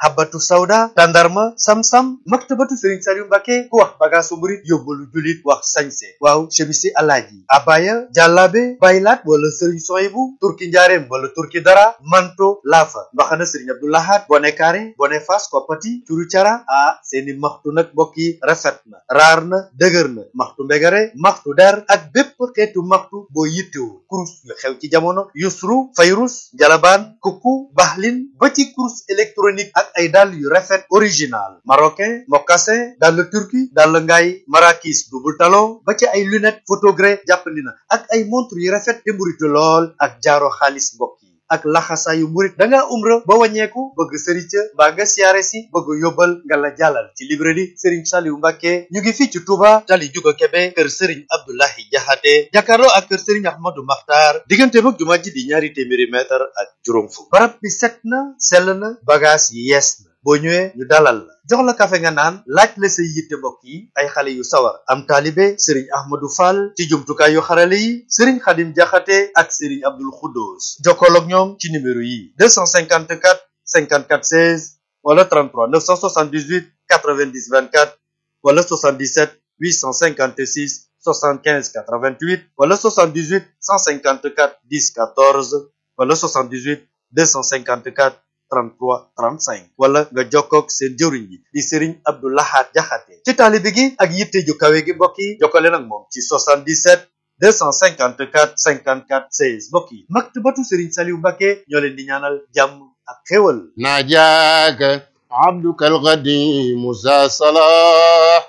habatu sawda tandarma sam-sam maktabatu sëriñ Saliou Mbacke ku wax bagaasu murit yóbbalu julit wax sañse waaw chemisi alaaji abaya jàllaabe baylaat wala sëriñ soyibu turki njaareem wala turki dara manto laafa mbaxana sëriñ abdoulahat bone kaare bone fas koppati curu cara ah seeni maxtu nag mbokk yi rafet na raar na dëgër na maxtu mbegare maxtu der ak bépp xeetu maxtu boo yittewoo kurus yu xew ci jamono yusru fayrus jalabaan kuku baxlin ba ci kurus électronique ak ay dàll yu rafet original marocain mocassin dàll turki dàll ngaay marakis double talon ba ci ay lunette photogré jàppandi na ak ay montre yu rafet te mburitu lool ak jaaro xaalis mbokk yi ak laxasaayu murit da ngaa umra ba wàññeeku bëgg sëriñ ca mbaa nga siyaare si bëgg yóbbal nga la jàllal ci librairie Serigne Saliou Mbacke ñu ngi fii ci Touba tali juga Kebe kër Serigne Abdoulahi Jaxate jàkkaarloo ak kër Serigne Ahmadou Makhtar diggante mag jumaa ji di ñaari téeméeri mètre ak juróom fukk barab bi set na sell na bagage yi yees na boo ñëwee ñu dalal la jox la kafe nga naan laaj la say yitte mbokk yi ay xale yu sawar am taalibe sëriñ ahmadou fall ci jumtukaay yu xarale yi sëriñ xadim jaxate ak sëriñ abdul xuddoos jokkool ak ñoom ci numéro yi 254 54 16 wala 33 978 90 24 wala 77 856 75 88 wala 78 154 10 14 wala 78 254 33 35 wala nga jokkoog seen jëwriñ yi di Serigne Abdou Lahad Jaxate ci taalibe gi ak yitte ju kawe gi mbokk yi jokkale nag moom ci 77 254 54 16 mbokk yi maktabatu Serigne Saliou Mbacke ñoo leen di ñaanal jàmm ak xéwal ناجاك عبدك القديم ذا صلاح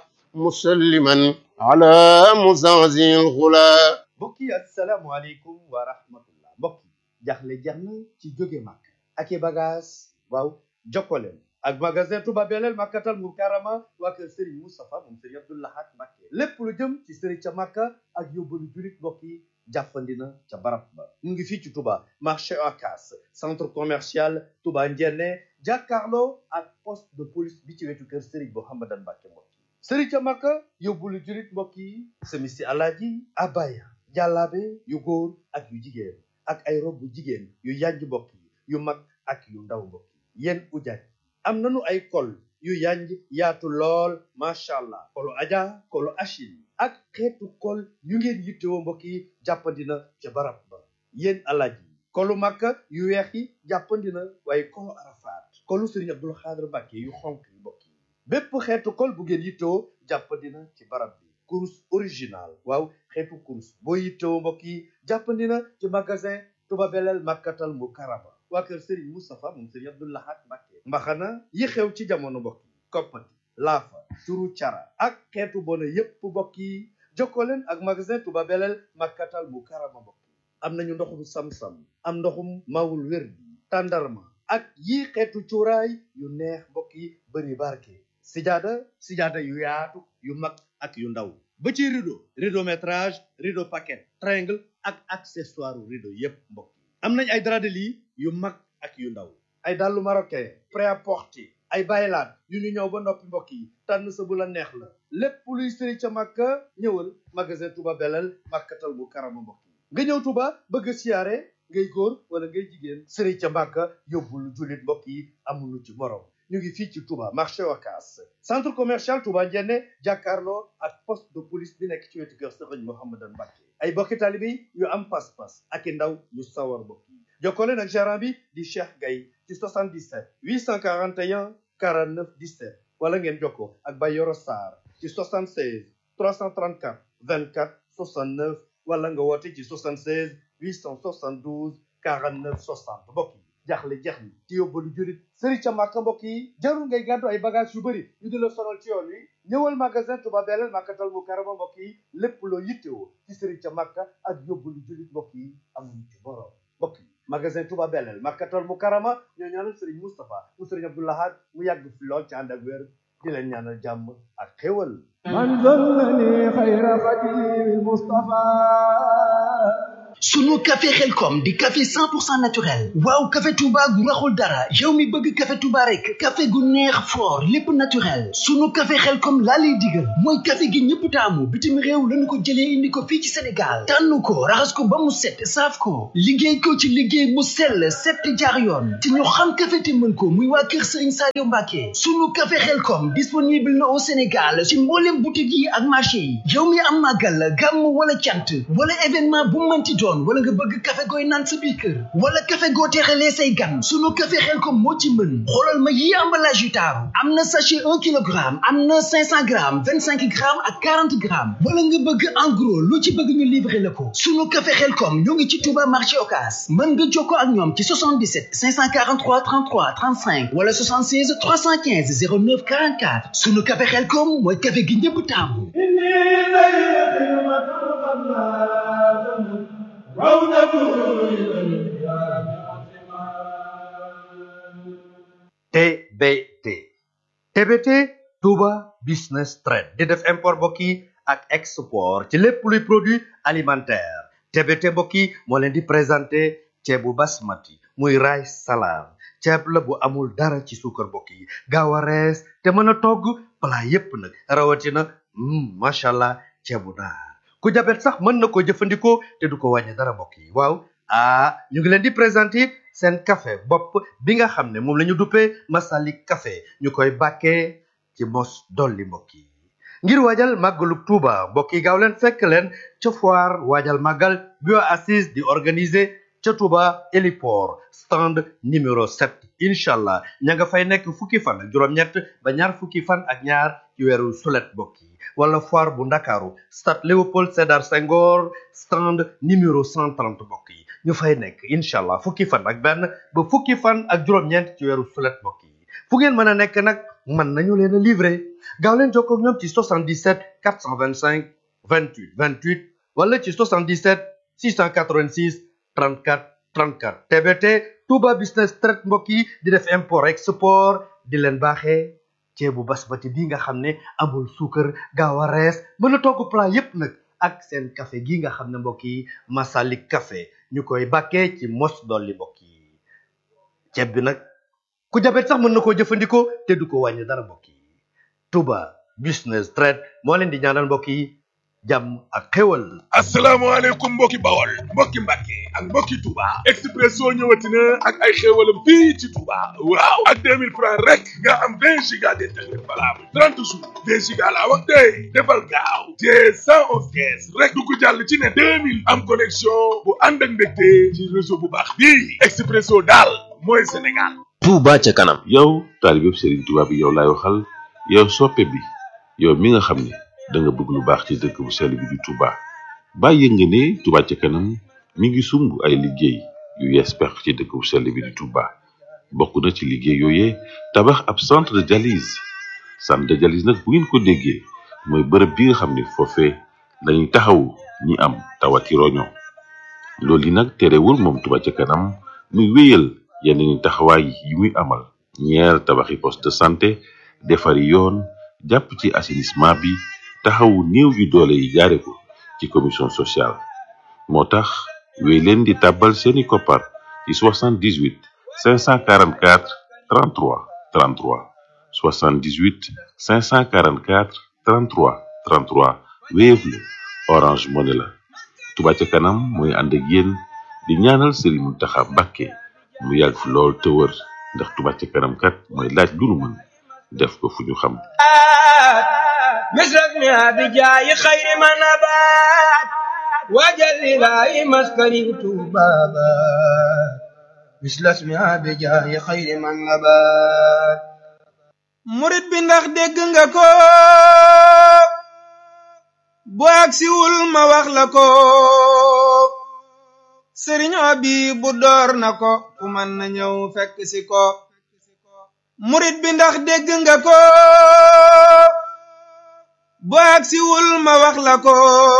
مسلما على مزازي الغلا mbokk yi asalaamualeykum wa rahmatullah mbokk yi jaxle jeex na ci jóge màkk ak i bagage waaw jokkoleen ak magasin Touba Belel Makkatal Mukarrama waa kër Serigne Moustapha moom Serigne Abdou Lahad Mbacké lépp lu jëm ci Serigne ca Makka ak yóbbalu julit mbokk yi jàppandi na ca barab ba mu ngi fii ci Touba marché Ocass centre commercial Touba Ndiéné jàkkaarloo ak poste de police bi ci wetu kër Serigne Mouhamadan Mbacké mbokk yi Serigne ca Makka yóbbalu julit mbokk yi semisi alaaji abaya jàllaabe yu góor ak yu jigéen ak ay rob bu jigéen yu yanj mbokk yi yu mag ak yu ndaw mbokk yi yéen ujaaj am nanu ay kol yu yanj yaatu lool macha allah kolu aja kolu achil ak xeetu kol yu ngeen yittewoo mbokk yi jàppandina ca barab ba yéen alaaj yi kolu makka yu weex yi jàppandina waaye kolu arafaat kolu sëriñ abdul xaadir mbàkke yu xonk yi mbokk yi bépp xeetu kol bu ngeen yittewoo jàppandina ci barab bi kurus original waaw xeetu kurus boo yittewoo mbokk yi jàppandina ci magasin Touba Belel Makkatal Mukarrama waa kër Serigne Moustapha moom Serigne Abdou Lahad Mbacké mbaxana yi xew ci jamono mbokk yi koppati laafa turu cara ak xeetu bona yépp mbokk yi jokkoo leen ak magasin Touba Belel Makkatal Mukarrama mbokk yi am nañu ndoxum sam-sam am ndoxum mawul wér bi tàndarma ak yii xeetu cuuraay yu neex mbokk yi bëri barke sijaada sijaada yu yaatu yu mag ak yu ndaw ba ci rideau rideau métrage rideau paquet triangle ak accessoire rideau yépp mbokk yi am nañ ay drap de lit yu mag ak yu ndaw ay dàllu marocain prêt-à-porter ay baylaat yu ñu ñëw ba noppi mbokk yi tànn sa bu la neex la lépp luy sëri ca màkka ñëwal magasin Touba Belel màkkatal bu karama mbokk yi nga ñëw Touba bëgg a siyaare ngay góor wala ngay jigéen sëri ca màkka yóbbul jullit mbokk yi amuñu ci morom ñu ngi fii ci Touba marché Ocass centre commercial Touba Ndiéné jàkkaarloo ak poste de police bi nekk ci wetu kër Serigne Mouhamadan Mbacké ay bokki taalibe yu am pas-pas ak i ndaw yu sawar mbokk yi jokkoo leen ak gérant bi di Cheikh Gaye ci 77 841 49 17 wala ngeen jokkoo ak Bayoro Sarr ci 76 334 24 69 wala nga woote ci 76 872 49 60 mbokk yi jaaxle jeex ni ci yóbbalu jurit sëri ca màkka mbokk yi jarul ngay gàddu ay bagage yu bëri ñu di la sonal ci yoon wi ñëwal magasin Touba Belel Makkatal Mukarrama mbokk yi lépp loo yittewoo ci sëri ca màkka ak yóbbalu jurit mbokk yi amuñu ci borom mbokk yi magasin Touba Belel Makkatal Mukarrama ñoo ñaanal sëriñ Moustapha mu sëriñ Abdou Lahad mu yàgg fi lool ci ànd ak wér di leen ñaanal jàmm ak xéwal من ظلني خير خديم المصطفى sunu café xelkom di café 100% naturel waaw café touba gu raxul dara yow mi bëgg café touba rek café gu neex fort lépp naturel sunu café xelkom laa lay digal mooy café gi ñëpp taamu bitim réew lañu ko jëlee indi ko fii ci sénégal tànn ko raxas ko ba mu set saaf ko liggéey ko ci liggéey mu sell set jaar yoon te ñu xam café te mën ko muy waa kër sëriñ Sadio Mbacke sunu café xelkom disponible na au sénégal ci mboolem boutique yi ak marché yi yow mi am màggal gàmm wala cant wala événement bu mënti doon wala nga bëgg café gooy naan sa biir kër wala café goo teexalee say gan sunu café xelkom moo ci mën xoolal ma yi emballage yu taaru am na sachet un kilogramme am na cinq cent grammes vingt cinq grammes ak quarante grammes wala nga bëgg en gros lu ci bëgg ñu livrer la ko sunu café xelkom ñoo ngi ci Touba marché Ocass mën nga jokkoo ak ñoom ci 77 543 33 35 wala 76 315 09 44 sunu café xelkom mooy café gi ñëpp taamu TBT TBT Touba Business Trade di def import mbokk yi ak export ci lépp luy produit alimentaire TBT mbokk yi moo leen di présenté ceebu basmati muy rice salade ceeb la bu amul dara ci suukar mbokk yi gaaw a rees te mën a togg plat yépp nag rawatina macha allah ceebu naar ku jabet sax mën na ko jëfandikoo te du ko wàññi dara mbokk yi waaw ah ñu ngi leen di présenter seen café bopp bi nga xam ne moom la ñu duppee Masalik café ñu koy bàkkee ci mos dolli mbokk yi ngir waajal màggalu Tuuba mbokk yi gaaw leen fekk leen ca foire waajal màggal bio assise di organiser ca Tuuba héliport stand numéro 7 incha allah ña nga fay nekk fukki fan ak juróom-ñett ba ñaar fukki fan ak ñaar ci weeru sulet mbokk yi wala foire bu ndakaaru stade Léopold Sédar Senghor stand numéro 130 mbokk yi ñu fay nekk incha allah fukki fan ak benn ba fukki fan ak juróom-ñeent ci weeru sulet mbokk yi fu ngeen mën a nekk nag mën nañu leen a livrer gaaw leen jokkoo ak ñoom ci 77 425 28 28 wala ci 77 686 34 34 TBT Touba Business Trade mbokk yi di def import export di leen baaxee ceebu basmati bi nga xam ne amul suukar gaaw a rees mën a togg plat yépp nag ak seen café gi nga xam ne mbokk yi Masalik café ñu koy bàkkee ci mos dolli mbokk yi ceeb bi nag ku jabet sax mën na koo jëfandikoo te du ko wàññi dara mbokk yi Touba Business Trade moo leen di ñaanal mbokk yi jàmm ak xéwal asalaamaaleykum mbokki bawol mbokki mbàkke ak mbokki Touba Expresso ñëwati na ak ay xéewalam fii ci Touba waaw ak 2000 francs rek nga am 20 giga d'internet valable 30 jours 20 giga laa wax tey defal gaaw te 111 kees rek du ko jàll ci ne 2000 am connexion bu ànd ak mbégte ci réseau bu baax bii Expresso daal mooy Sénégal Touba ca kanam yow taalibeb Serigne Touba bi yow laay waxal yow soppe bi yow mi nga xam ne da nga bëgg lu baax ci dëkk bu sell bi di Touba bàyyi nga ne Touba ca kanam mi ngi sumb ay liggéey yu yees pex ci dëkk bu sell bi di Touba bokk na ci liggéey yooyee tabax ab centre de dialyse centre de dialyse nag bu ngeen ko déggee mooy bërëb bi nga xam ne foofee lañuy taxawu ñi am tawati roño loolu yi nag terewul moom Touba ca kanam muy wéyal yeneen taxawaay yi muy amal ñeer tabaxi poste de santé defari yoon jàpp ci assainissement bi taxawu néew yu doole yi jaare ko ci commission sociale moo tax wéy leen di tàbbal seeni koppar ci 78 544 33 33 78 544 33 33 Wave la Orange Money la Touba ca kanam mooy ànd ak yéen di ñaanal Serigne Mountakha Mbacké mu yàgg fi lool te wër ndax Touba ca kanam kat mooy laaj lu nu mën def ko fu ñu xam مثلنا بجاي خير ما نبات وجل إلهي مسكني بابا مثل اسمها بجاي خير ما نبات murit bi ndax dégg nga ko bu agsiwul ma wax la ko sëriñ bi bu door na ko ku mën na ñëw fekk si ko murit bi ndax dégg nga ko bu agsiwul ma wax la ko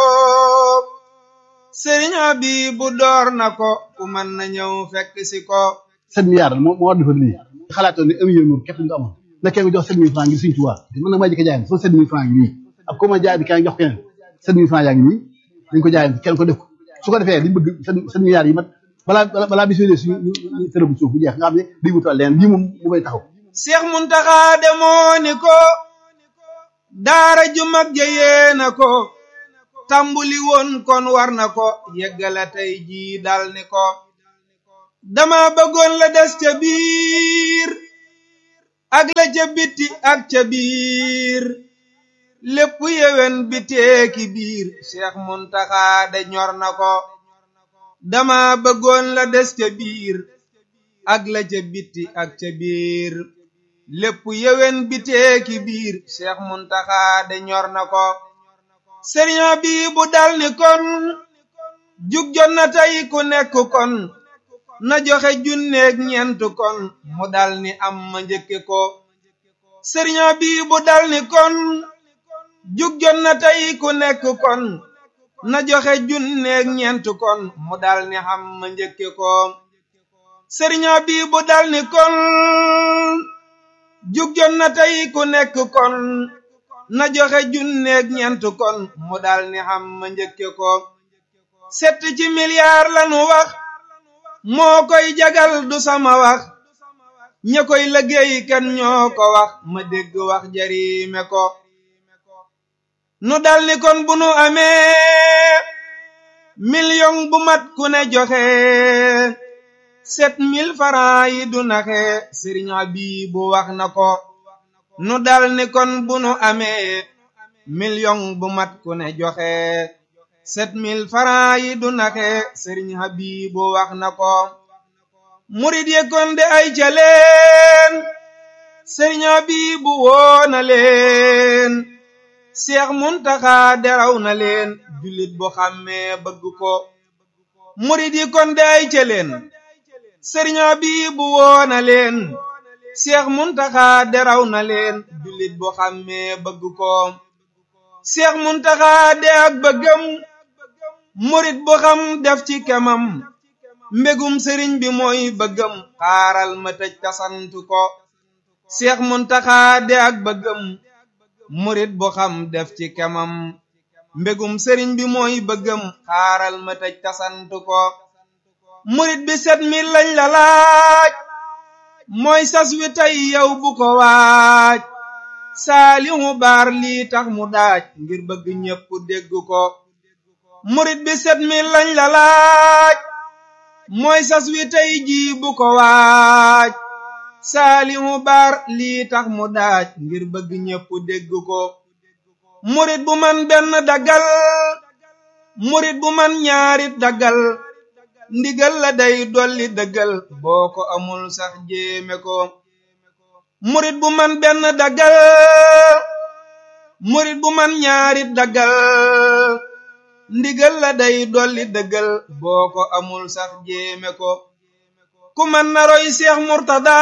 sëriñ bi bu door na ko ku mën na ñëw fekk si ko sept milliards moo moo war defar lii xalaatoon ne un million moom képp nga amoon nekkee nga jox sept mille francs ngir Sëriñ Tuubaa man nag maa jëkk jaay sama sept mille francs ngi nii ak ko ma jaay di kenn jox keneen sept mille francs yaa ngi nii dañ ko jaay kenn ko def ko su ko defee liñ bëgg seen seen milliards yi mat balaa balaa balaa bis yooyu suñu ñu tërë bu suuf bu jeex nga xam ne day wutal leen lii moom mu may taxaw Seex Muntaxa demoo ni ko daara ju mag ja yéena ko tàmbuli woon kon war na ko yeggala tey jii dal ni ko dama bëggoon la des ca biir ak la ca bitti ak ca biir lépp yewen bi teeki biir Seex Muntaxa de ñor na ko dama bëggoon la des ca biir ak la ca bitti ak ca biir lépp yewen bi teeki biir Seex Muntaxa de ñor na ko sëriñ bi bu dal ni kon jug jot na tey ku nekk kon na joxe junneeg ñeent kon mu dal ni am ma njëkke ko sëriñ bi bu dal ni kon jug jot na tey ku nekk kon na joxe junneeg ñeent kon mu dal ni xam ma njëkke ko sëriñ bi bu dal ni kon jug jot na tey ku nekk kon na joxe junneeg ñeent kon mu dal ni xam ma njëkke ko set ci milliard lanu wax moo koy jagal du sama wax ña koy liggéey kan ñoo ko wax ma dégg wax jariime ko nu dal ni kon bu nu amee million bu mat ku ne joxe sept mille francs yi du naxe sëriñ Abibu wax na ko nu dal ni kon bu nu amee million bu mat ku ne joxe sept mille francs yi du naxe sëriñ Habibu wax na ko murid ye kon de ay ca leen sëriñ Habibu woo na leen Seex Muntaxa deraw na leen jullit bu xàmmee bëgg ko murid yi kon de ay ca leen sëriñ Habibu woo na leen Seex Muntaxa deraw na leen jullit bu xàmmee bëgg ko Seex Muntaxa de ak bëggam murit bu xam def ci kemam mbégum sëriñ bi mooy bëggam xaaral ma tëj tasant ko Seex Muntaxa de ak bëggam murit bu xam def ci kemam mbégum sëriñ bi mooy bëggam xaaral ma tëj tasant ko murit bi set mi lañ la laaj mooy sas wi tey yow bu ko waaj saalihu baar lii tax mu daaj ngir bëgg ñépp dégg ko murit bi set mi lañ la laaj mooy sas wi tey jii bu ko waaj saalihu baar lii tax mu daaj ngir bëgg ñépp dégg ko murit bu man benn daggal murit bu man ñaarit daggal ndigal la day dolli dëggal boo ko amul sax jéeme ko murit bu man benn daggal murit bu man ñaarit daggal ndigal la day dolli dëggal boo ko amul sax jéeme ko ku man na roy seex murtada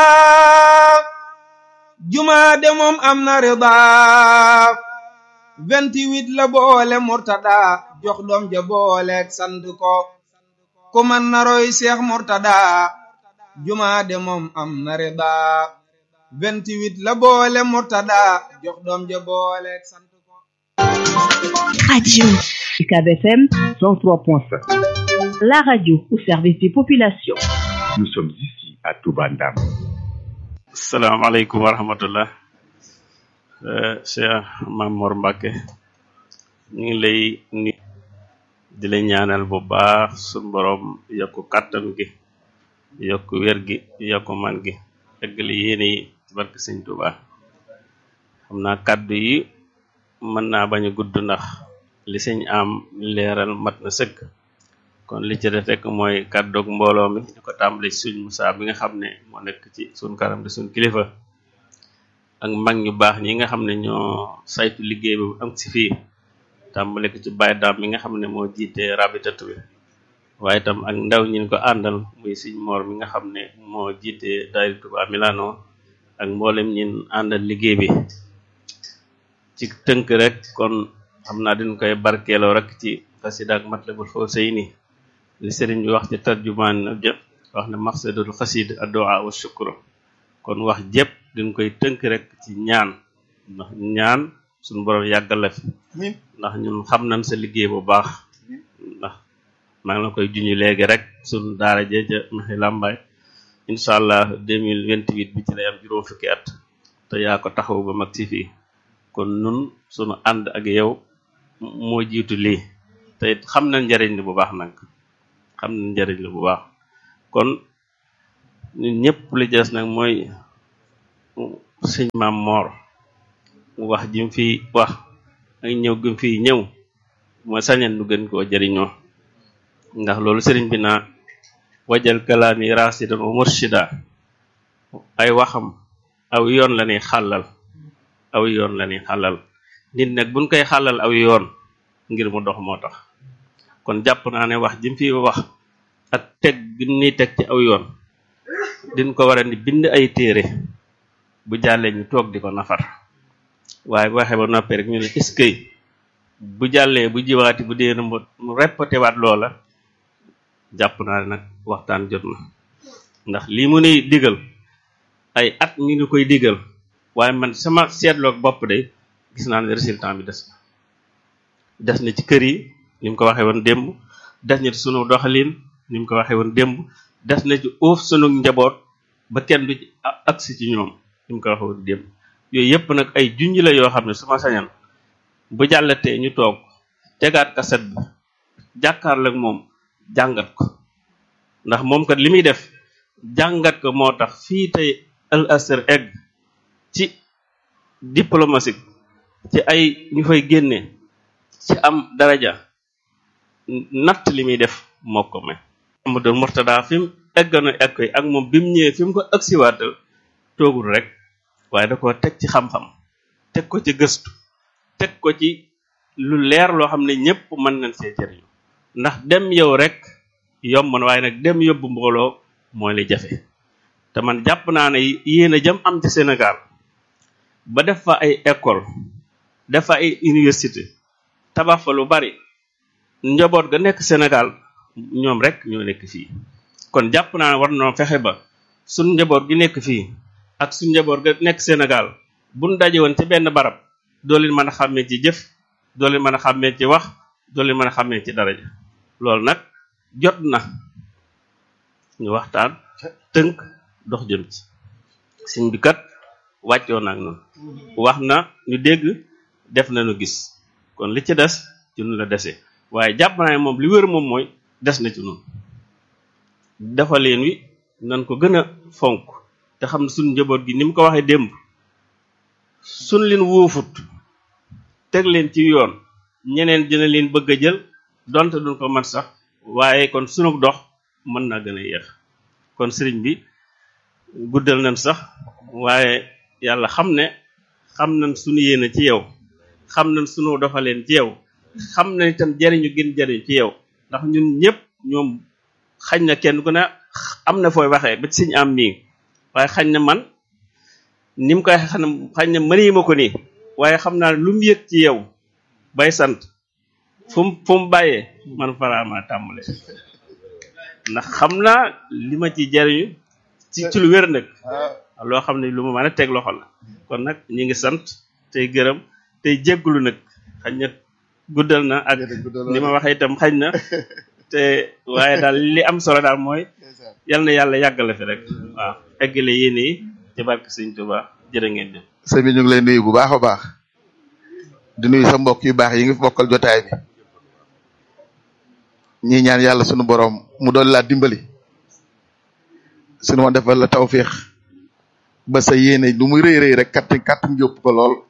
jumaa de moom am na rida vingt-huit la boole murtada jox doom ja booleeg sant ko ku man na roy seex murtada jumaa de moom am na rida vingt-huit la boole murtada jox doom ja booleeg sant ko Radio UCAB FM 103.5. La radio au service des populations. Nous sommes ici à Toubandam. salaamaaleykum wa rahmatullah Cheikh Mamor Mbacke ñu ngi lay ni di la ñaanal bu baax suñ borom yokku kàttan gi yokku wér gi yokku man gi eggali yéene yi ci barke sëñ Tuuba xam naa kàddu yi mën naa bañ a gudd ndax li sëñ am leeral mat na sëkk kon li ci def rek mooy kàddoog mbooloo mi di ko tàmbale ci suñ Musaa bi nga xam ne moo nekk ci suñ kanam di suñ kilifa ak mag ñu baax ñi nga xam ne ñoo saytu liggéey bi am si fii tàmbale ko ci Baye Daam mi nga xam ne moo jiite rabitatu bi waaye itam ak ndaw ñi ko àndal muy Sëñ Moor mi nga xam ne moo jiite daayira Touba Milano ak mboolem ñin àndal liggéey bi ci tënk rek kon xam naa dañ koy barkeeloo rek ci xasida ak Matlabul Fawzayni li sëriñ bi wax ci tarjumaan ja wax ne maqsadul xasid addu'a wa shukru kon wax jépp dañ koy tënk rek ci ñaan ndax ñaan suñu borom yàggal la fi ndax ñun xam nañ sa liggéey bu baax ndax maa ngi la koy junj léegi rek sunu daara jee ca maxi làmbaay incha allah 2028 bi ci lay am juróom fukki at te yaa ko taxaw ba mag ci fii kon nun sunu ànd ak yow moo jiitu lii te it xam na njariñ li bu baax nag xam na njariñ li bu baax kon ñun ñëpp li des nag mooy sëñ maam moor wax jim fi wax ak ñëw gim fi ñëw mooy sañan nu gën koo jëriñoo ndax loolu sëriñ bi naa wajal kalaami rasidan wa murshida ay waxam aw yoon la ñuy xàllal aw yoon la ñuy xàllal nit nag buñ koy xàllal aw yoon ngir mu dox moo tax kon jàpp naa ne wax jim fi wax ak teg gi ni teg ci aw yoon din ko war a ni bind ay téere bu jàllee ñu toog di ko nafar waaye bu waxee ba noppi rek ñu ne est-ce que bu jàllee bu jiwaati bu dee mu mu répété waat loola jàpp naa ne nag waxtaan jot na ndax lii mu nuy digal ay at ñu ngi koy digal waaye man sama seetloog bopp de gis naa ne résultat bi des na des na ci kër yi ni mu ko waxee woon démb des na ci sunu doxalin ni mu ko waxee woon démb des na ci uuf sunu njaboot ba kenn du ci agsi ci ñoom ni mu ko waxee woon démb yooyu yëpp nag ay junj la yoo xam ne su ma sañan bu jàllatee ñu toog tegaat kaset bi jàkkaarloog moom jàngat ko ndax moom kat li muy def jàngat ko moo tax fii tey al asr egg ci diplomatique ci ay ñu fay génne ci am daraja natt li muy def moo ko may Amadou Murtada fi mu eggoon egg koy ak moom bi mu ñëwee fi mu ko agsiwaatal toogul rek waaye da ko teg ci xam-xam teg ko ci gëstu teg ko ci lu leer loo xam ne ñëpp mën nañ see jëriñu ndax dem yow rek yomb na waaye nag dem yóbbu mbooloo mooy li jafe te man jàpp naa ne yéen a jëm am ci Sénégal ba def fa ay école def fa ay université tabax fa lu bari njaboot ga nekk Sénégal ñoom rek ñoo nekk fii kon jàpp naa ne war noo fexe ba suñ njaboot gi nekk fii ak suñ njaboot ga nekk Sénégal buñ daje woon ci benn barab doo leen mën a xàmmee ci jëf doo leen mën a xàmmee ci wax doo leen mën a xàmmee ci daraja loolu nag jot na ñu waxtaan tënk dox jëm ci sëñ bi kat wàccoo na ak noonu wax na ñu dégg def na ñu gis kon li ci des ci nu la desee waaye jàpp naa ne moom li wër moom mooy des na ci noonu dafa leen wi nan ko gën a fonk te xam ne suñ njaboot gi ni mu ko waxee démb suñ leen wuufut teg leen ci yoon ñeneen dina leen bëgg a jël donte duñ ko mat sax waaye kon sunu dox mën naa gën a yéex kon sëriñ bi guddal nañ sax waaye yàlla xam ne xam nañ sunu yéene ci yow xam nañ sunu doxaleen ci yow xam nañ itam jariñu gën jariñ ci yow ndax ñun ñëpp ñoom xañ na kenn ku ne am na fooy waxee ba ci siñ am mii waaye xañ na man ni mu koy xam xañ na mënii ma ko nii waaye xam naa lu mu yëg ci yow bay sant fu mu fu mu bàyyee man faraama tàmbale ndax xam naa li ma ci jariñu ci ci lu wér nag loo xam ne lu ma mën a teg loxo la kon nag ñi ngi sant tey gërëm tey jégglu nag xañ na guddal na ak ni ma waxee itam xañ na te waaye daal li am solo daal mooy yal na yàlla yàggale fi rek waaw eggale yéen yi ci barke Sëñ Tuba jërë ngeen jëf sëñ bi ñu ngi lay nuyu bu baax a baax di nuyu sa mbokk yu baax yi ngi fi bokkal jotaay bi ñi ñaan yàlla sunu borom mu doon laa dimbali sunu ma defal la tawfiix ba sa yéene lu muy rëy rëy rek kat kat njópp ko lool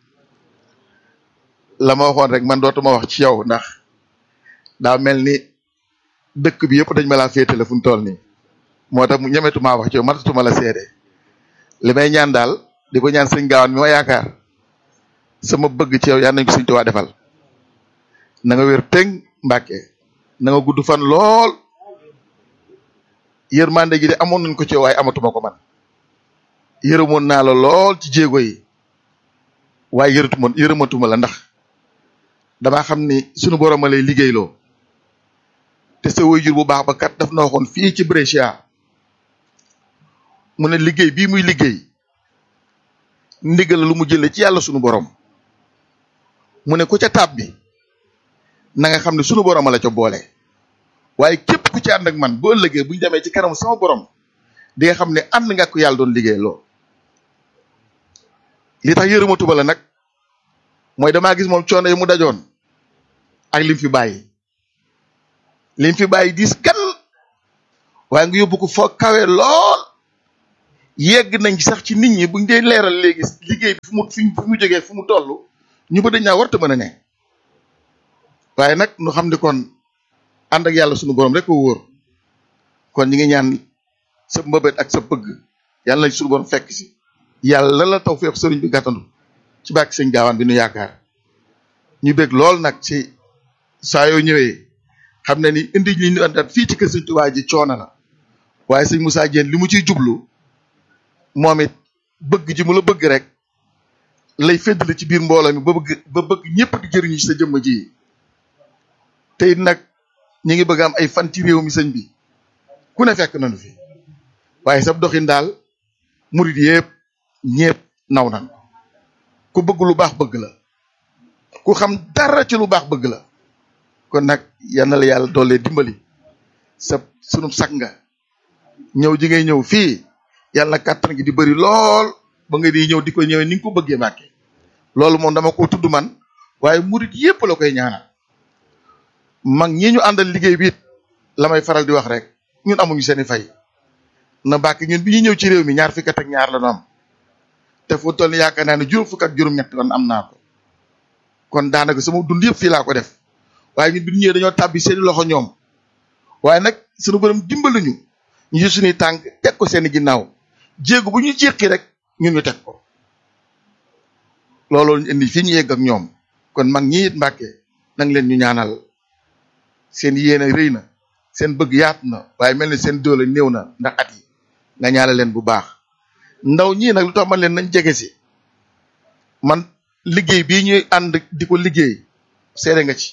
la ma waxoon rek man dootuma wax ci yow ndax daa mel ni dëkk bi yëpp dañ ma laa féetale fu mu toll nii moo tax mu ñemetuma wax ci yow matatuma la seede li may ñaan daal di ko ñaan sëñ gaawaan mi ma yaakaar sama bëgg ci yow yaa nañ ko sëñ Tuubaa defal na nga wér tëng Mbàkke na nga gudd fan lool yërmande gi de amoon nañ ko ci yow waaye amatuma ko man yërëmoon naa la lool ci jéego yi waaye yërëtuma yërëmatuma la ndax damaa xam ni sunu borom a lay liggéeyloo te sa waajur bu baax ba kat daf na waxoon fii ci Brescia mu ne liggéey bii muy liggéey ndigal lu mu jëlee ci yàlla sunu borom mu ne ku ca tab bi na nga xam ne sunu borom a la ca boole waaye képp ku ci ànd ak man bu ëllëgee bu ñu demee ci kanamu sama borom di nga xam ne ànd nga ko yàlla doon liggéey loo li tax yërëma tuba la nag mooy damaa gis moom coono yi mu dajoon ak lim fi bàyyi lim fi bàyyi diis gan waaye nga yóbbu ko foo kawe lool yegg nañ ci sax ci nit ñi buñ dee leeral léegi liggéey bi fu mu fi mu jógee fu mu toll ñu ba dañ naa warta mën a ne waaye nag nu xam ne kon ànd ak yàlla sunu borom rek ko wóor kon ñi ngi ñaan sa mbëbët ak sa bëgg yàlla nañ sunu borom fekk si yàlla la taw feex sëriñ bi gàttandu ci bàkki sëñ gaawaan bi nu yaakaar ñu bég lool nag ci saa yoo ñëwee xam ne ni indi li ñu andat fii ci kër sëñ Tuubaa ji coono la waaye sëñ Moussa Diène li mu ciy jublu moom it bëgg ji mu la bëgg rek lay féddale ci biir mbooloo mi ba bëgg ba bëgg ñëpp di jëriñu ci sa jëmm ji te it nag ñi ngi bëgg am ay fan ci réew mi sëñ bi ku ne fekk nañu fi waaye sab doxin daal murid yëpp ñëpp naw nan ku bëgg lu baax bëgg la ku xam dara ci lu baax bëgg la kon nag yal na la yàlla doole dimbali sa sunu sag nga ñëw ji ngay ñëw fii yàlla kàttan gi di bëri lool ba nga di ñëw di ko ñëwee ni nga ko bëggee màkke loolu moom dama ko tudd man waaye murit yépp la koy ñaanal mag ñi ñu àndal liggéey bi it la may faral di wax rek ñun amuñu seeni fay na bàkk ñun bi ñuy ñëw ci réew mi ñaar fukk ak ñaar la ñu am te fu toll ni yaakaar naa ne juróom fukk ak juróom-ñett kon am naa ko kon daanaka sama dund yëpp fii laa ko def waaye ñun bi ñu ñëwee dañoo tàbbi seeni loxo ñoom waaye nag sunu borom dimbali ñu ñu jël suñuy tànk teg ko seeni ginnaaw jéego bu ñu jéqi rek ñun ñu teg ko looloo ñu indi fii ñu yegg ak ñoom kon mag ñi it mbàkke nang leen ñu ñaanal seen yéene rëy na seen bëgg yaatu na waaye mel ni seen doole néew na ndax at yi nga ñaanal leen bu baax ndaw ñii nag lu tax man leen nañ jege si man liggéey bii ñuy ànd di ko liggéey seede nga ci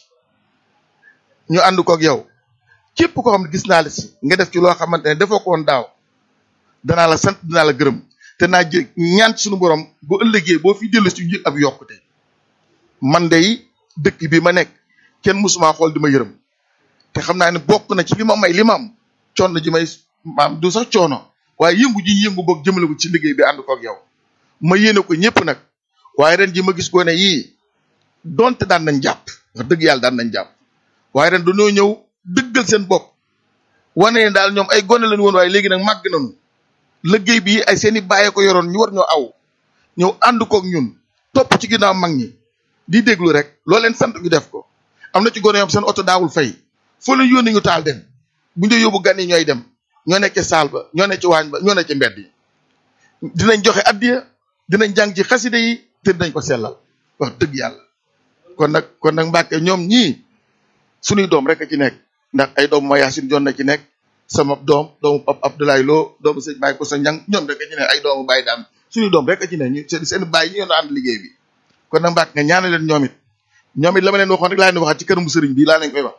ñu ànd ko ak yow képp koo xam ne gis naa la si nga def ci loo xamante ne defoo ko woon daaw danaa la sant dinaa la gërëm te naa jë ñaan ci suñu borom bu ëllëgee boo fi dellu si ñu ab yokkute man day dëkk bi ma nekk kenn musuma xool di ma yërëm te xam naa ne bokk na ci li ma may li ma am coono ji may maam du sax coono waaye yëngu ji yëngu boog jëmale ko ci liggéey bi ànd ko ak yow ma yéene ko ñëpp nag waaye ren ji ma gis gone yii donte daan nañ jàpp wax dëgg yàlla daan nañ jàpp waaye ren dañoo ñëw dëggal seen bopp wane ne daal ñoom ay gone lañu woon waaye léegi nag màgg nañu liggéey bi ay seeni bàyyee ko yoroon ñu war ñoo aw ñëw ànd kook ñun topp ci ginnaaw mag ñi di déglu rek loo leen sant ñu def ko am na ci gone yoom seen oto daawul fay foo leen yónni ñu taal dem bu ñu yóbbu gan yi ñooy dem ñoo nekk ci saal ba ñoo nekk ci waañ ba ñoo nekk ci mbedd yi dinañ joxe addiya dinañ jàng ci xaside yi te dinañ ko sellal wax dëgg yàlla kon nag kon nag Mbàkke ñoom ñii suñuy doom rek a ci nekk ndax ay doomu ma Yaasin Jon na ci nekk sama doom doomu Pap Abdoulaye Lo doomu sëñ Baye ko sa ñang ñoom rek a ci nekk ay doomu Baye daam suñuy doom rek a ci nekk ñu seen seen baay yi ñoo ànd liggéey bi kon nag Mbàkke nga ñaanal leen ñoom it ñoom it la ma leen waxoon rek laa leen waxaat ci këramu sëriñ bi laa leen koy wax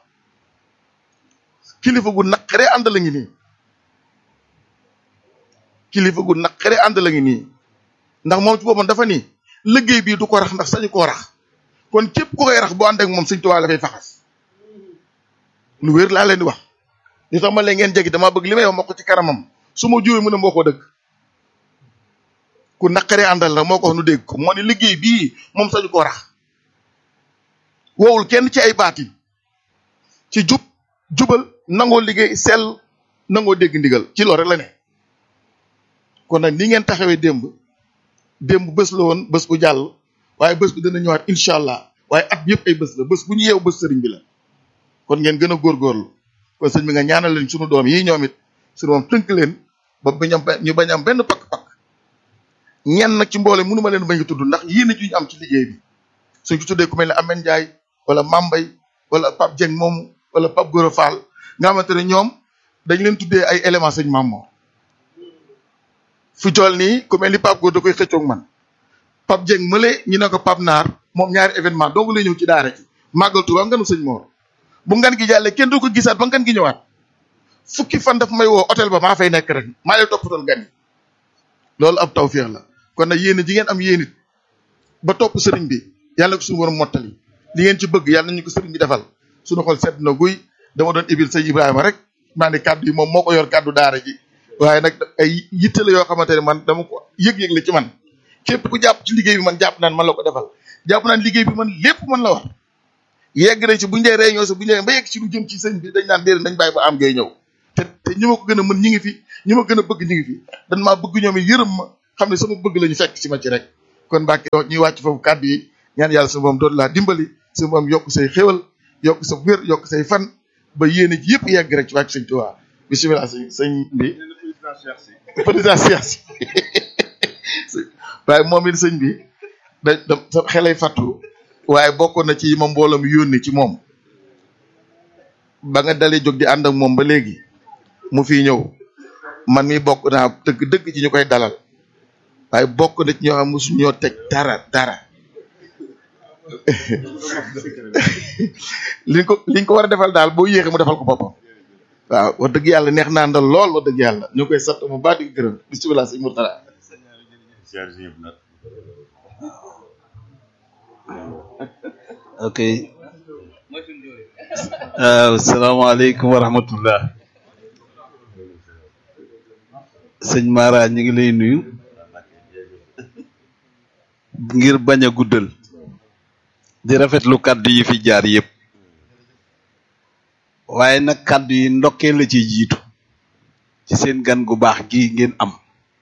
kilifa gu naqare ànd la ngi nii kilifa gu naqare ànd la ngi nii ndax moom ci boppam dafa ni liggéey bii du ko rax ndax sañu koo rax kon képp ku koy rax boo ànd ak moom sëñ Tuubaa la fay faxas lu wér laa leen di wax li tax ma leen ngeen jegi dama bëgg li may wax ma ko ci kanamam su ma juwee mu ne moo ko dëgg ku naqare àndal la moo ko wax nu dégg ko moo ne liggéey bii moom sañu koo rax woowul kenn ci ay baati ci jub jubal nangoo liggéey sell nangoo dégg ndigal ci loolu rek la ne kon nag ni ngeen taxawee démb démb bés la woon bés bu jàll waaye bés bi dana ñëwaat incha allah waaye at bi yëpp ay bés la bés bu ñu yeew bés sëriñ bi la kon ngeen gën a góorgóorlu kon sëñ bi nga ñaanal leen sunu doom yi ñoom it sunu moom tënk leen ba bañ am ñu bañ am benn pakk-pakk ñenn nag ci mboole mënu ma leen bañ a tudd ndax yéen ci ñu am ci liggéey bi suñ ko tuddee ku mel ne Amène Ndiaye wala Mambay wala Pape Dieng moomu wala Pape Gora Fall nga xamante ne ñoom dañ leen tuddee ay éléments sëñ Mamor fi toll nii ku mel ni Pape Gora da koy xëccoog man Pape Dieng mële ñu ne ko Pape Naar moom ñaari événement dong lay ñëw ci daara ci màggal Tuuba nganu sëñ Mor bu ngan gi jàllee kenn du ko gisaat ba ngan gi ñëwaat fukki fan daf may woo hôtel ba maa fay nekk rek maa lay toppatool gan yi loolu ab tawféex la kon nag yéen ji ngeen am yéen it ba topp sëriñ bi yàlla ko suñu borom mottali li ngeen ci bëgg yàlla nañu ko sëriñ bi defal suñu xol sedd na guy dama doon ibil sëñ Ibrahima rek maa ne kàddu yi moom moo ko yor kàddu daara ji waaye nag ay yitte la yoo xamante ne man dama ko yëg-yëg la ci man képp ku jàpp ci liggéey bi man jàpp naan man la ko defal jàpp naan liggéey bi man lépp man la war yegg nañ ci buñ dee réunion sa buñ dee ba yegg ci lu jëm ci sëñ bi dañ naan déedéet nañ bàyyi ba am ngay ñëw te te ñi ma ko gën a mën ñi ngi fi ñi ma gën a bëgg ñi ngi fi dan maa bëgg ñoom it yërëm ma xam ne sama bëgg la ñu fekk ci ma ci rek kon Mbàkke ñuy wàcc foofu kàddu yi ñaan yàlla suñu moom doon laa dimbali suñu moom yokk say xéwal yokk sa wér yokk say fan ba yéene ji yëpp yegg rek ci wàcc sëñ Tuubaa bisimilah sëñ sëñ bi président Cheikh si waaye moom it sëñ bi da da sa xelay fàttu waaye bokkoon na ci yi ma mbooloo mi yónni ci moom ba nga dalee jóg di ànd ak moom ba léegi mu fi ñëw man mi bokk naa dëgg dëgg ci ñu koy dalal waaye bokk na ci ñoo xam mosu ñoo teg dara dara liñ ko liñ ko war a defal daal boo yéexee mu defal ko boppam waaw wax dëgg yàlla neex naa ndal lool wax dëgg yàlla ñu koy sant mu baax di gërëm bisimilah sëñ Mourtala ok waaw salaamaaleykum wa rahmatullah sëñ Mara ñu ngi lay nuyu ngir bañ a guddal di rafetlu kàddu yi fi jaar yëpp waaye nag kàddu yi ndokkee la ci jiitu ci seen gan gu baax gi ngeen am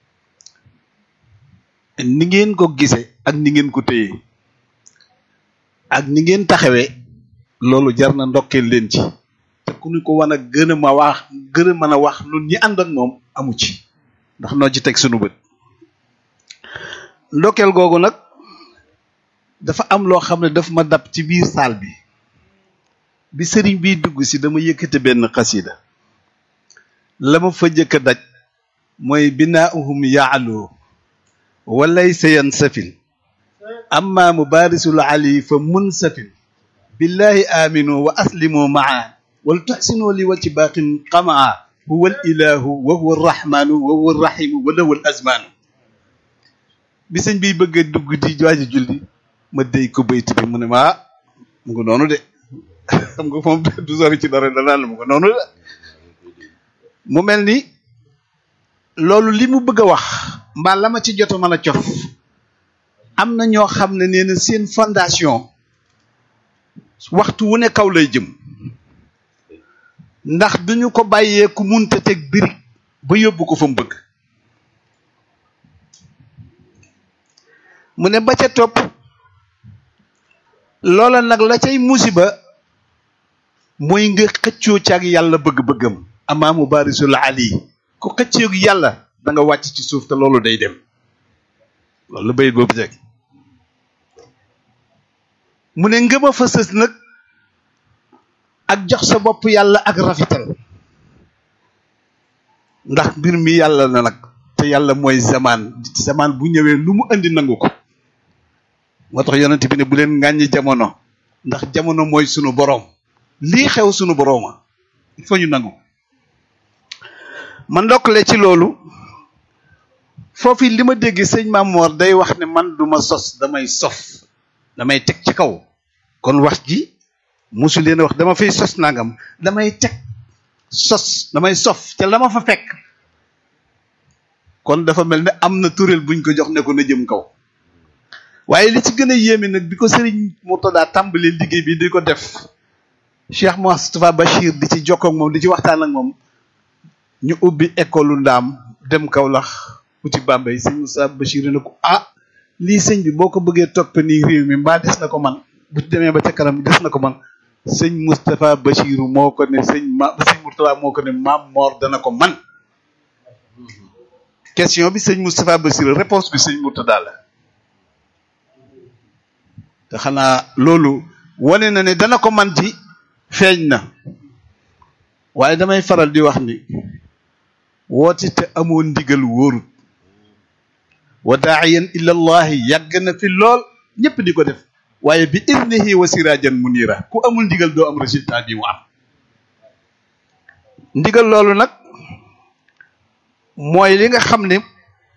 ni ngeen ko gise ak ni ngeen ko téye ak ni ngeen taxawee loolu jar na ndokkeel leen ci te ku ñu ko wan a gën a ma wax gën a mën a wax nun ñi ànd ak moom amu ci ndax noo ci teg sunu bët ndokkeel googu nag dafa am loo xam ne daf ma dab ci biir saal bi bi sëriñ biy dugg si dama yëkkate benn xasida la ma fa jëkk a daj mooy binaauhum yaalu walaysa yansafil amma mubarisul ali fa munsafil billahi aminu wa aslimu maa wal tuxsinu li wacci baqin qamaa huwa al ilahu wa huwa arrahmanu wa huwa arrahimu wa lahu al azmanu bi sëñ biy bëgg a dugg di waaji julli ma déy ko bayt bi mu ne ma mu ngi noonu de xam nga moom du sori ci dara danaan la mu ngi noonu de mu mel ni loolu li mu bëgg a wax mbaa la ma ci jot a mën a cof am na ñoo xam ne nee na seen fondation waxtu wu ne kaw lay jëm ndax duñu ko bàyyee ku munta teg birig ba yóbbu ko fa mu bëgg mu ne ba ca topp loola nag la cay musiba mooy nga xëccoo ci ak yàlla bëgg-bëggam amaamu barisul ali ku xëccoo ak yàlla da nga wàcc ci suuf te loolu day dem loolu bayit boobu teg mu ne ngëma fa sës nag ak jox sa bopp yàlla ak rafetal ndax mbir mi yàlla na nag te yàlla mooy zamaan zamaan bu ñëwee lu mu indi nangu ko moo tax yonent bi ne bu leen ŋàññi jamono ndax jamono mooy sunu boroom lii xew sunu borooma il faut ñu nangu ma ndokkale ci loolu foofu li ma dégg sëñ Mamor day wax ne man du ma sos damay sof damay teg ci kaw kon wax ji musu leen wax dama fay sos nangam damay teg sos damay sof te la ma fa fekk kon dafa mel ne am na tureel buñ ko jox ne ko na jëm kaw waaye li ci gën a yéeme nag bi ko sëriñ Murtada tàmbalee liggéey bi di ko def Cheikh Moustapha Bachir di ci jokkoo ak moom di ci waxtaan ak moom ñu ubbi école ndaam dem Kaolack uti Bambey sëñ Moustapha Bachir ne ko ah lii sëñ bi boo ko bëggee topp nii réew mi mbaa des na ko man bu demee ba ca kanam des na ko man sëñ Moustapha Bachir moo ko ne sëñ ma sëñ Murtada moo ko ne maam Mor dana ko man question bi sëñ Moustapha Bachir réponse bi sëñ Murtada la te xanaa loolu wane na ne dana ko man ci feeñ na waaye damay faral di wax ni woote te amoo ndigal wóorut wa daaiyan ila allahi yàgg na fi lool ñëpp di ko def waaye bi idnihi wa sirajan munira ku amul ndigal doo am résultat bi mu am ndigal loolu nag mooy li nga xam ne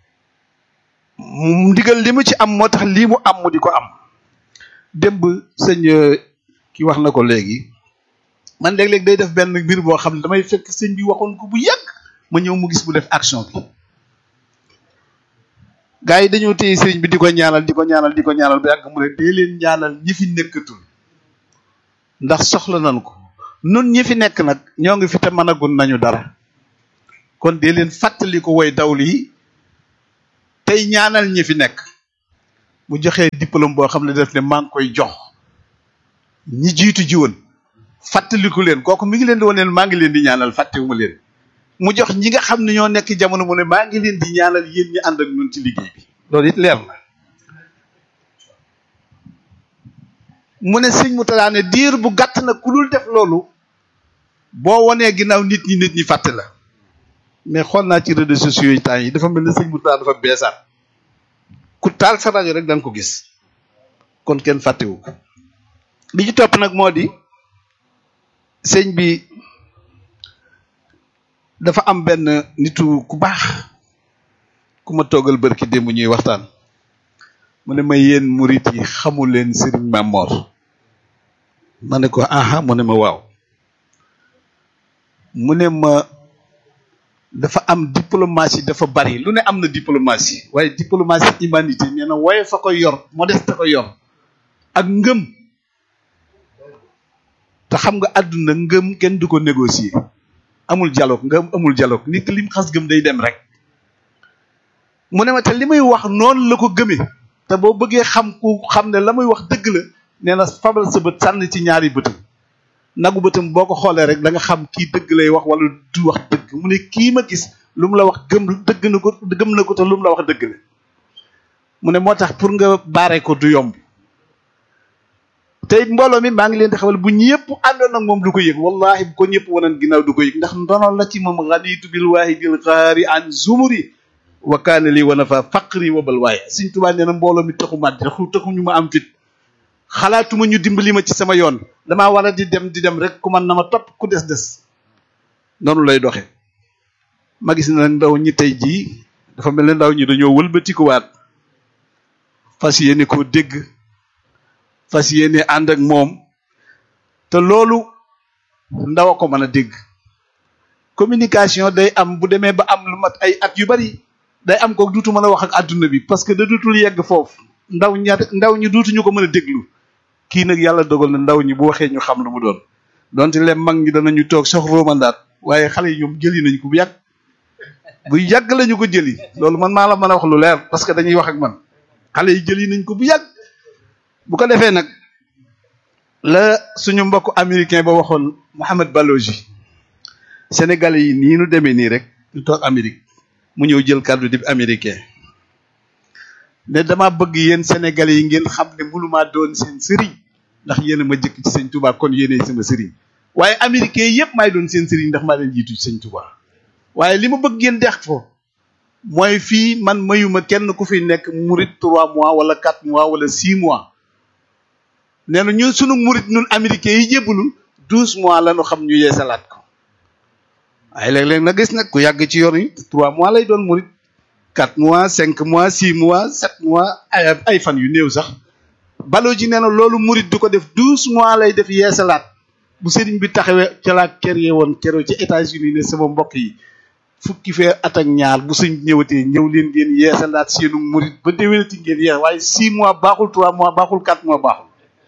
ndigal li mu ci am moo tax lii mu am mu di ko am démb sëñ ki wax na ko léegi man léeg-léeg day def benn mbir boo xam ne damay fekk sëñ bi waxoon ko bu yàgg ma ñëw mu gis mu def action bi gars yi dañoo téye sëriñ bi di ko ñaanal di ko ñaanal di ko ñaanal ba yàgg mu ne dee leen ñaanal ñi fi nekkatul ndax soxla nañ ko nun ñi fi nekk nag ñoo ngi fi te mënagun nañu dara kon dee leen fàttali ko woy dawli yi tey ñaanal ñi fi nekk mu joxee diplôme boo xam ne def ne maa ngi koy jox ñi jiitu ji woon fàttaliku leen kooku mi ngi leen di wane maa ngi leen di ñaanal fàttewuma leen mu jox ñi nga xam ne ñoo nekk jamono mu ne maa ngi leen di ñaanal yéen ñi ànd ak ñun ci liggéey bi loolu it leer na mu ne sëñ mu talaa ne diir bu gàtt na ku dul def loolu boo wonee ginnaaw nit ñi nit ñi fàtte la mais xool naa ci réseaux sociaux yi temps yi dafa mel ne sëñ mu talaa dafa beesaat ku taal sa rajo rek da nga ko gis kon kenn fàttewu ko li ci topp nag moo di sëñ bi dafa am benn nitu ku baax ku ma toogal bërki démb ñuy waxtaan mu ne ma yéen murit yi xamul leen Serigne Mamor ma ne ko aha mu ne ma waaw mu ne ma dafa am diplomatie dafa bari lu ne am na diplomatie waaye diplomatie humanité nee na wooye fa ko yor modeste ko yor ak ngëm te xam nga àdduna ngëm kenn du ko négocier amul dialogue ngëm amul dialogue nit ki lim xas gëm day dem rek mu ne ma te li muy wax noonu la ko gëmee te boo bëggee xam ku xam ne la muy wax dëgg la nee na fabal sa bët sànni ci ñaari bëtam nagu bëtam boo ko xoolee rek da nga xam kii dëgg lay wax wala du wax dëgg mu ne kii ma gis lu mu la wax gëm dëgg na ko gëm na ko te lu mu la wax dëgg la mu ne moo tax pour nga baare ko du yomb te it mbooloo mi maa ngi leen di xamal bu ñëpp àndoon ak moom du ko yëg wallahi bu ko ñëpp wanan ginnaaw du ko yëg ndax ndono la ci moom ganitu bil waahidil xaari an zumuri wa kaana li wa nafa faqri wa bal waaye Sëñ Tuubaa nee na mbooloo mi taxu ma taxu taxu ñu ma am fit xalaatuma ñu dimbali ma ci sama yoon damaa war a di dem di dem rek ku man na ma topp ku des des noonu lay doxe ma gis na ndaw ñi tey jii dafa mel ne ndaw ñi dañoo wëlbatikuwaat fas yéene koo dégg fas yéene ànd ak moom te loolu ndaw a ko mën a dégg communication day am bu demee ba am lu mat ay at yu bari day am ko duutu mën a wax ak àdduna bi parce que da duutul yegg foofu ndaw ña ndaw ñi duutuñu ko mën a déglu kii nag yàlla dogal na ndaw ñi bu waxee ñu xam lu mu doon donte leen mag ñi danañu toog sox romandaat waaye xale yi ñoom jëli nañ ko bu yàgg bu yàgg lañu ko jëli loolu man maa la mën a wax lu leer parce que dañuy wax ak man xale yi jëli nañ ko bu yàgg bu ko defee nag la suñu mbokk américain ba waxoon Mohamed Balogi sénégalais yi nii nu demee nii rek ñu toog Amérique mu ñëw jël kàddu di américain ne dama bëgg yéen sénégalais yi ngeen xam ne mënumaa doon seen sëriñ ndax yéen a ma jëkk ci sëñ Touba kon yéenay sama sëriñ waaye américain yëpp maay doon seen sëriñ ndax maa leen jiitu ci sëñ Touba waaye li ma bëgg ngeen dex fo mooy fii man mayuma kenn ku fi nekk murit trois mois wala quatre mois wala six mois nee na ñun sunu murit ñun américain yi jébbalu douze mois la ñu xam ñu yeesalaat ko waaye léeg-léeg na gis nag ku yàgg ci yoon yi trois mois lay doon murit quatre mois cinq mois six mois sept mois ay ay fan yu néew sax baloo ji nee na loolu murit du ko def douze mois lay def yeesalaat bu sëriñ bi taxawee ca laa kër yee woon keroo ci États-Unis ne sama mbokk yi fukki fee at ak ñaar bu sëñ ñëwatee ñëw leen ngeen yeesalaat seenu murit ba déwénati ngeen yees waaye six mois baaxul trois mois baaxul quatre mois baaxul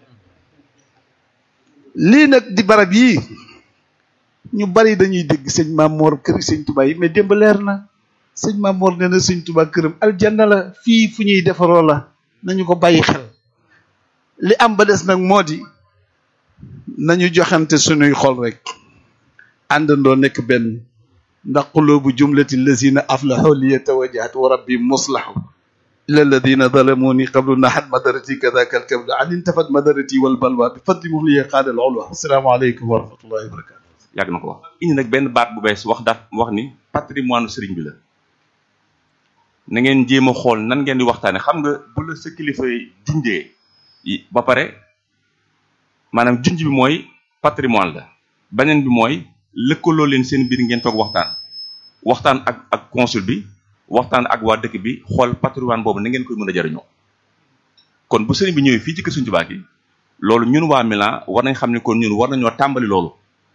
lii nag di barab yii ñu bari dañuy dégg sëñ Mamor kër sëñ Touba yi mais démb leer na sëñ Mamor nee na sëñ Touba këram aljanna la fii fu ñuy defaroo la nañu ko bàyyi xel li am ba des nag moo di nañu joxante sunuy xol rek àndandoo nekk benn ndax qulubu jumlati lazina aflahu li yatawajjahat wa rabbi muslahu ila alladina zalamuni qablu nahat madarati kadaka alkabdu an intafat madarati wal balwa bi fadli muhliya qaada al ulwa assalaamu aleykum wa rahmatullahi wa barakatu yàgg na ko wax indi nag benn baat bu bees wax daat wax ni patrimoine sëriñ bi la na ngeen jéem a xool nan ngeen di waxtaane xam nga bu la sa kilifa junjee ba pare maanaam junj bi mooy patrimoine la beneen bi mooy lëkkaloo leen seen biir ngeen toog waxtaan waxtaan ak ak consul bi waxtaan ak waa dëkk bi xool patrimoine boobu na ngeen koy mën a jariñoo kon bu sëriñ bi ñëwee fii ci kër Sëriñ Tuubaa gi loolu ñun waa Milan war nañ xam ne kon ñun war nañoo tàmbali loolu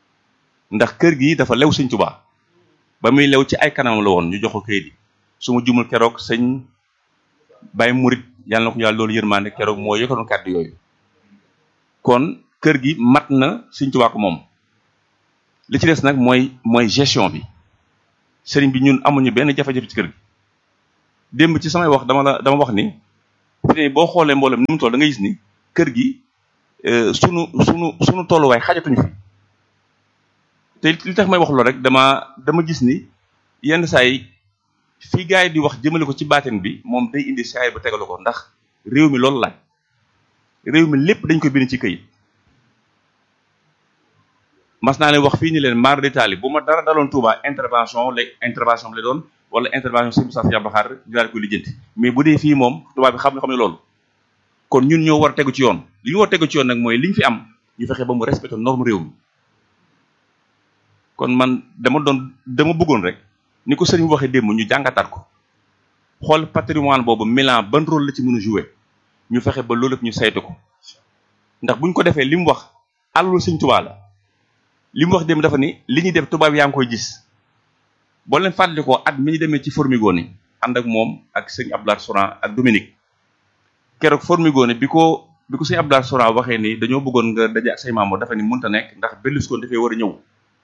ndax kër gi dafa lew sëñ Tuubaa ba muy lew ci ay kanam la woon ñu jox ko kayit yi su ma jumul keroog sëñ Baye Murit yàlla na ko yàlla loolu yërmaande keroog moo yëkkatoon kàddu yooyu kon kër gi mat na sëñ Tuubaa ko moom li ci des nag mooy mooy gestion bi sëriñ bi ñun amuñu benn jafe-jafe ci kër gi démb ci samay wax dama la dama wax ni fi ne boo xoolee mboolem ni mu toll da nga gis ni kër gi sunu sunu sunu tolluwaay xajatuñu fi te li tax may wax loolu rek dama dama gis ni yenn saa yi fii gars yi di wax jëmale ko ci baatin bi moom day indi saa yi ba tegalu ko ndax réew mi loolu laaj réew mi lépp dañ ko bind ci këyit mas naa leen wax fii ni leen mar d'Italie bu ma dara daloon Touba intervention la intervention la doon wala intervention sëñ Moussa Diabou Khare ñu daal koy lijjanti mais bu dee fii moom Touba bi xam na xam ne loolu kon ñun ñoo war a tegu ci yoon li ñu war a tegu ci yoon nag mooy li ñu fi am ñu fexe ba mu respecté norme réew mi kon man dama doon dama bëggoon rek ni ko sëriñ bi waxee démb ñu jàngataat ko xool patrimoine boobu Milan ban rôle la ci mën a jouer ñu fexe ba loolu lépp ñu saytu ko ndax buñ ko defee li mu wax àllul sëñ Touba la li mu wax démb dafa ni li ñuy def tubaab yaa ngi koy gis boo leen fàttali ko at mi ñu demee ci Formigoni ànd ak moom ak sëñ Abdoulaye Souran ak Dominique keroog Formigoni bi ko bi ko sëñ Abdoulaye Souran waxee ni dañoo bëggoon nga daje ak say membres dafa ni mënta nekk ndax Berlusconi dafay war a ñëw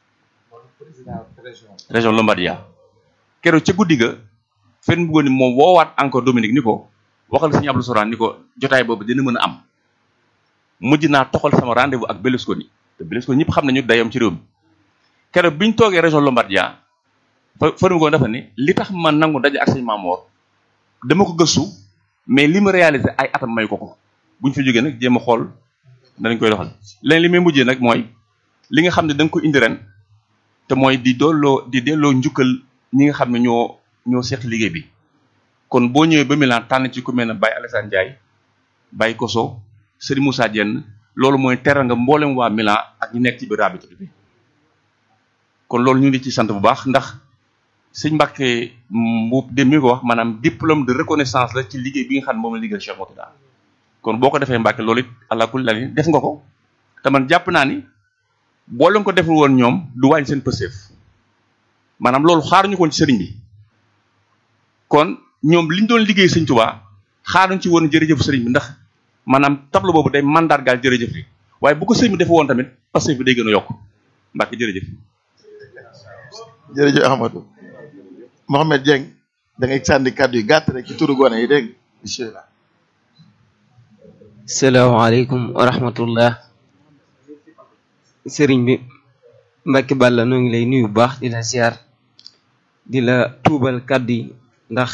région Lombardia keroog ca guddi ga fen bëggoon ni moom woowaat encore Dominique ni ko waxal sëñ Abdoulaye Souran ni ko jotaay boobu dina mën a am mujj naa toxal sama rendez-vous ak Berlusconi te Berlusconi ñëpp xam nañu dayam ci réew mi keroog bi ñu toogee région Lombardia fa Formigoni dafa ni li tax ma nangu daje ak sëñ Mamoor dama ko gëstu mais li ma réalisé ay atam may ko ko bu ñu fi jógee nag jéem a xool danañ koy doxal leneen li may mujjee nag mooy li nga xam ne da nga ko indi ren te mooy di dolloo di delloo njukkal ñi nga xam ne ñoo ñoo seq liggéey bi kon boo ñëwee ba Milan tànn ci ku mel ne Baye Alassane Ndiaye Baye Koso Serigne Moussa Dieng loolu mooy teral nga mboolem waa Milan ak ñi nekk ci biir rabita bi kon loolu ñu ngi ci sant bu baax ndax sëñ Mbacke Mbuub dem mi ko wax maanaam diplôme de reconnaissance la ci liggéey bi nga xam ne moom la liggéey Cheikh Mourtada kon boo ko defee Mbacke loolu it allah kulli lali def nga ko te man jàpp naa ni boo leen ko deful woon ñoom du wàññi seen pëseef maanaam loolu xaaruñu koon ci sëriñ bi kon ñoom liñ doon liggéey sëñ Tuubaa xaaruñ ci woon jërëjëf sëriñ bi ndax maanaam tableau boobu day mandargaal jërëjëf li waaye bu ko sëriñ bi defe woon tamit pëseef bi day gën a yokk Mbacke jërëjëf jërëjëf Ahmadou Mohamed Dieng da ngay sànni kàddu yu gàtt rek ci turu gone yi dégg bismillah salaamaaleykum wa rahmatullah sëriñ bi Mbacke Balla noo ngi lay nuyu bu baax di la ziar di la tuubal kàddu yi ndax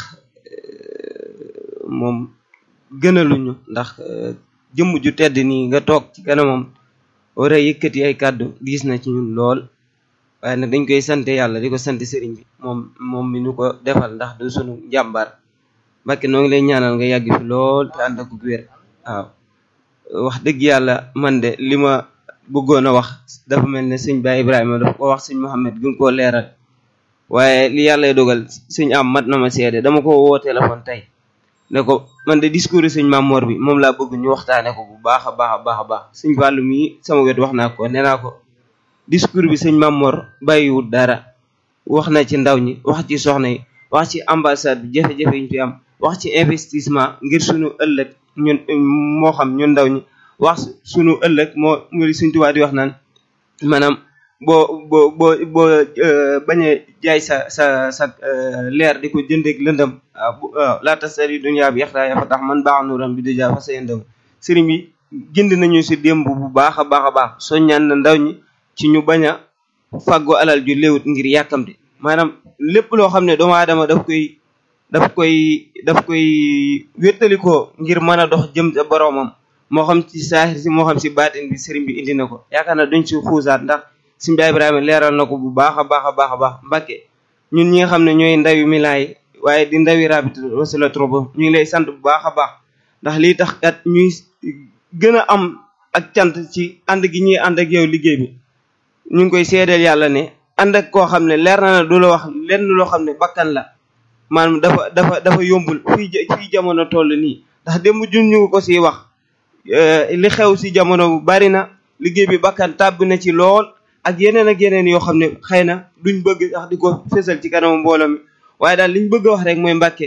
moom gënaluñu ndax jëmm ju tedd nii nga toog ci kanamam war a yëkkati ay kàddu diis na ci ñun lool waaye nag dañ koy sante yàlla di ko sant sëriñ bi moom moom mi nu ko defal ndax du sunu njàmbaar Mbacke noo ngi lay ñaanal nga yàgg fi lool te ànd ak wér waaw wax dëgg yàlla man de li ma bëggoon a wax dafa mel ne sëñ Baye Ibrahima dafa ko wax sëñ Mohamed gën koo leeral waaye li yàlla dogal sëñ am mat na ma seede dama ko woo téléphone tey ne ko man de discours sëñ Mamor bi moom laa bëgg ñu waxtaane ko bu baax a baax a baax a baax sëñ Fallou mii sama wet wax naa ko nee naa ko discours bi sëñ Mamor bàyyiwul dara wax na ci ndaw ñi wax ci soxna yi wax ci ambassade bi jafe-jafe yi ñu fi am wax ci investissement ngir sunu ëllëg ñun moo xam ñun ndaw ñi wax sunu ëllëg moo muri suñ tubaab di wax naan maanaam boo boo boo boo bañ a jaay sa sa sa leer di ko jëndeeg lëndëm waaw laa tasari dunya bi yaxtaa ya fa tax man baax nuuram bi déjà fa sa yëndëm sëriñ bi jënd nañu si démb bu baax a baax a baax soññaan na ndaw ñi ci ñu bañ a fàggoo alal ju léewut ngir yàkkamte maanaam lépp loo xam ne doomu aadama daf koy daf koy daf koy wéttalikoo ngir mën a dox jëm sa boroomam moo xam ci saaxir si moo xam si baatin bi sëriñ bi indi na ko yaakaar na duñ si xuusaat ndax sëriñ bi Ibrahima leeral na ko bu baax a baax a baax a baax Mbàkke ñun ñi nga xam ne ñooy ndawi Milan yi waaye di ndawi rabita wasila trop ñu ngi lay sant bu baax a baax ndax lii tax kat ñuy gën a am ak cant ci ànd gi ñuy ànd ak yow liggéey bi ñu ngi koy seedeel yàlla ne ànd ak koo xam ne leer na na du la wax lenn loo xam ne bakkan la maanaam dafa dafa dafa yombul fii fii jamono toll nii ndax démb jun ñu ko si wax li xew si jamono bu bari na liggéey bi bakkan tàbb na ci lool ak yeneen ak yeneen yoo xam ne xëy na duñ bëgg sax di ko fésal ci kanamu mbooloo mi waaye daal liñ bëgg a wax rek mooy Mbàkke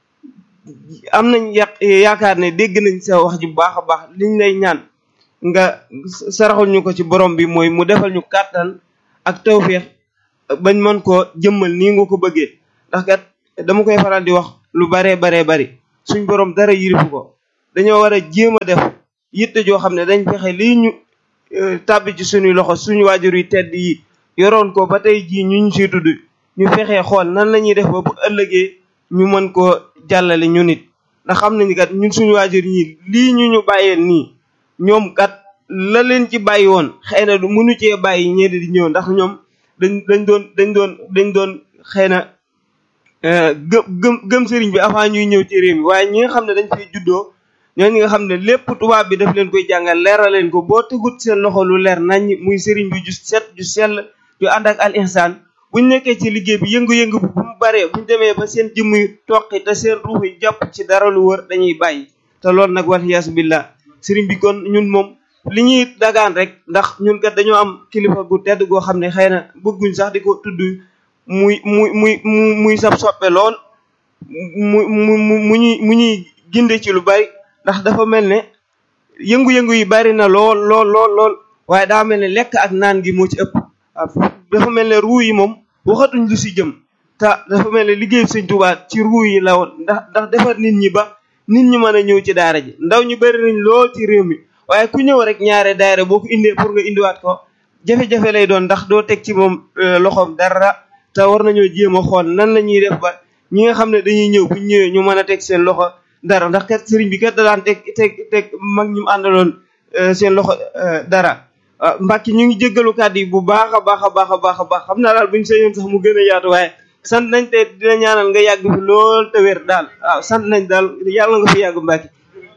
am nañ yàq yaakaar ne dégg nañ sa wax ji bu baax a baax liñ lay ñaan nga saraxul ñu ko ci borom bi mooy mu defal ñu kàttan ak tawféex bañ mën koo jëmmal nii nga ko bëggee ndax kat dama koy faral di wax lu baree baree bari suñ borom dara yirifu ko dañoo war a jéem a def yitte joo xam ne dañ fexe lii ñu tàbbi ci suñuy loxo suñu waajur yi tedd yi yoroon ko ba tey jii ñu ñu siy tudd ñu fexee xool nan la ñuy def ba bu ëllëgee ñu mën koo jàllale ñu nit ndax xam nañu kat ñun suñu waajur ñi lii ñu ñu bàyyeel nii ñoom kat la leen ci bàyyi woon xëy na du mënu cee bàyyi ñeenti di ñëw ndax ñoom dañ dañ doon dañ doon dañ doon xëy na gëm gëm gëm sëriñ bi avant ñuy ñëw ci réew mi waaye ñi nga xam ne dañ fiy juddoo ñooñu nga xam ne lépp tubaab bi daf leen koy jàngal leeral leen ko boo tegut seen loxo lu leer nañ muy sëriñ bi ju set ju sell ju ànd ak al ihsan buñ nekkee ci liggéey bi yëngu-yëngu bi bu mu baree buñ demee ba seen jëmm yu toqi te seen ruux yi jàpp ci dara lu wër dañuy bàyyi te loolu nag wal yaasu billah sëriñ bi kon ñun moom li ñuy dagaan rek ndax ñun kat dañoo am kilifa gu tedd goo xam ne xëy na bëgguñ sax di ko tudd muy muy muy muy sab soppe lool mu mu mu ñuy mu ñuy ginde ci lu bari ndax dafa mel ne yëngu-yëngu yi bari na lool lool lool lool waaye daa mel ne lekk ak naan gi moo ci ëpp dafa mel ne ruu yi moom waxatuñ lu si jëm te dafa mel ne liggéey sëñ Tuubaa ci ruu yi la woon ndax ndax defar nit ñi ba nit ñi mën a ñëw ci daara ji ndaw ñu bari nañ lool ci réew mi waaye ku ñëw rek ñaare daara boo ko indee pour nga indiwaat ko jafe-jafe lay doon ndax doo teg ci moom loxoom dara te war nañoo jéem a xool nan la ñuy def ba ñi nga xam ne dañuy ñëw bu ñëwee ñu mën a teg seen loxo dara ndax kat sëriñ bi kat da daan teg teg teg mag ñi mu àndaloon seen loxo dara Mbàkke ñu ngi jéggalu kàddu yi bu baax a baax a baax a baax a baax xam naa daal buñ sañoon sax mu gën a yaatu waaye sant nañ te dina ñaanal nga yàgg fi lool te wér daal waaw sant nañ daal yàlla nga fi yàgg Mbàkke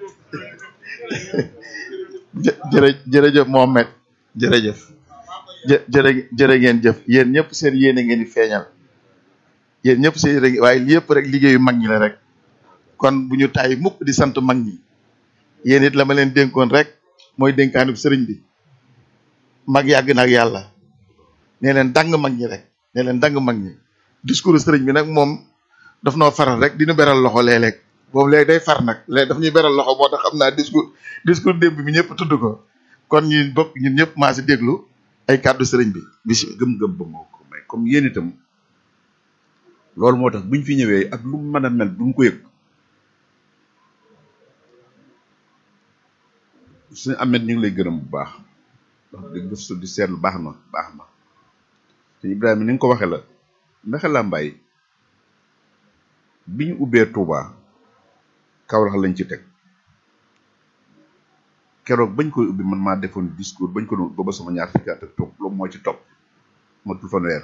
jërë jërëjëf Mohamed jërëjëf jë jërë jërë ngeen jëf yéen ñëpp seen yéene ngeen di feeñal yéen ñëpp seen rek waaye li yëpp rek liggéeyu mag ñi la rek kon bu ñu tàyyi mukk di sant mag ñi yéen it la ma leen dénkoon rek mooy dénkaanub sëriñ bi mag yàgg na ak yàlla nee leen dang mag ñi rek nee leen dang mag ñi discours sëriñ bi nag moom daf noo faral rek di ñu beral loxo léeg-léeg boobu léegi day far nag léegi daf ñuy beral loxo moo tax xam naa discours discours démb bi ñëpp tudd ko kon ñu bokk ñun ñëpp maa si déglu ay kàddu sëriñ bi bisi gëm-gëm ba moo ko may comme yéen itam loolu moo tax buñ fi ñëwee ak lu mu mën a mel duñ ko yëg suñu amet ñu ngi lay gërëm bu baax wax dëgg gëstu di seetlu baax na baax na te Ibrahima ni nga ko waxee la Mbexe Lambaay bi ñu ubbee Touba Kaolack lañ ci teg keroog bañ koy ubbi man maa defoon discours bañ ko doon booba sama ñaar fukki at ak topp loolu moo ci topp matul fanweer